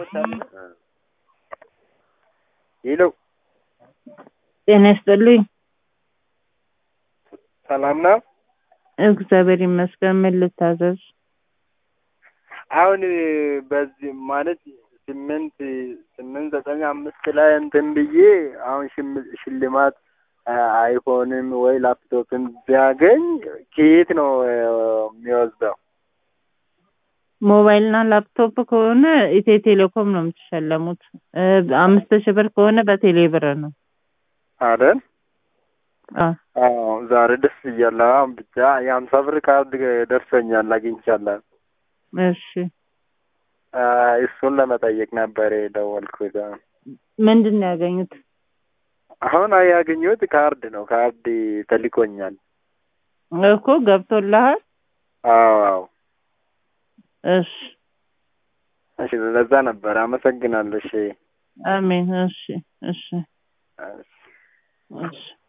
ሄሎ ጤና ይስጥልኝ። ሰላም ነው? እግዚአብሔር ይመስገን። ምን ልታዘዝ? አሁን በዚህ ማለት ስምንት ስምንት ዘጠኝ አምስት ላይ እንትን ብዬ አሁን ሽም- ሽልማት አይፎንም ወይ ላፕቶፕም ቢያገኝ ከየት ነው የሚወስደው? ሞባይልና ላፕቶፕ ከሆነ ኢትዮ ቴሌኮም ነው የምትሸለሙት። እ አምስት ሺህ ብር ከሆነ በቴሌ ብር ነው። አይደል? አ አዎ ዛሬ ደስ ብያለሁ። አሁን ብቻ የሀምሳ ብር ካርድ ደርሶኛል አግኝቻለሁ። እሺ አ እሱን ለመጠየቅ ነበር የደወልኩት። ምንድን ነው ያገኙት? አሁን ያገኘሁት ካርድ ነው። ካርድ ተልኮኛል። እኮ ገብቶልሃል? አዎ አዎ። እሺ እሺ ለዛ ነበር። አመሰግናለሁ። እሺ አሜን። እሺ እሺ እሺ። እሺ